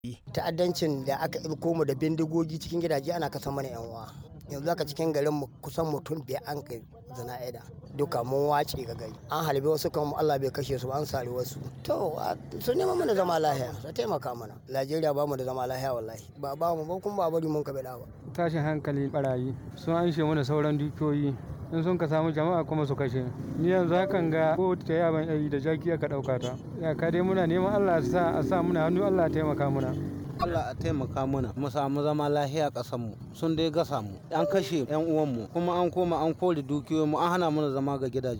ta'addancin da aka ɗauko mu da bindigogi cikin gidaje ana kasa mana yan uwa yanzu haka cikin garin mu kusan mutum biyar an kai zana'ida duka mun wace ga gari an halbe wasu kan Allah bai kashe su an sari wasu to su neman mana zama lahiya su taimaka mana Najeriya ba mu da zama lahiya wallahi ba ba mu ba kuma ba bari mun ka bada ba tashin hankali barayi sun anshe mana sauran dukiyoyi in sun ka samu jama'a kuma su kashe ni yanzu hakan ga ko ta yaban yayi da jaki aka dauka ta ya ka dai muna neman Allah sa a sa muna hannu Allah ya taimaka muna Allah a taimaka mana mu samu zama lahiya ƙasar mu sun dai gasa mu an kashe yan uwan mu kuma an koma an kore dukiyoyin mu an hana mana zama ga gidajen